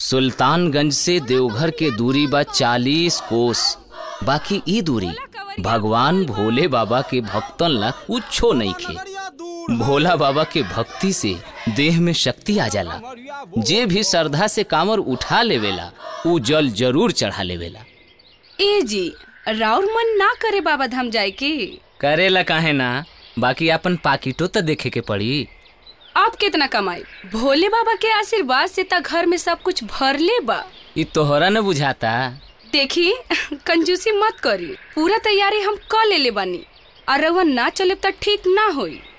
सुल्तानगंज से देवघर के दूरी बा चालीस कोस बाकी ई दूरी भगवान भोले बाबा के भक्तन ला कुछो नहीं खे भोला बाबा के भक्ति से देह में शक्ति आ जाला जे भी श्रद्धा से कांवर उठा लेवेला ऊ जल जरूर चढ़ा लेवेला ए जी राउर मन ना करे बाबा धाम जाए के करेला काहे ना बाकी अपन पाकिटो तो देखे के पड़ी आप कितना कमाई भोले बाबा के आशीर्वाद से त घर में सब कुछ भरले बा ई तोहरा न बुझाता देखी कंजूसी मत करी पूरा तैयारी हम क लेले बानी और रउआ ना चले त ठीक ना होई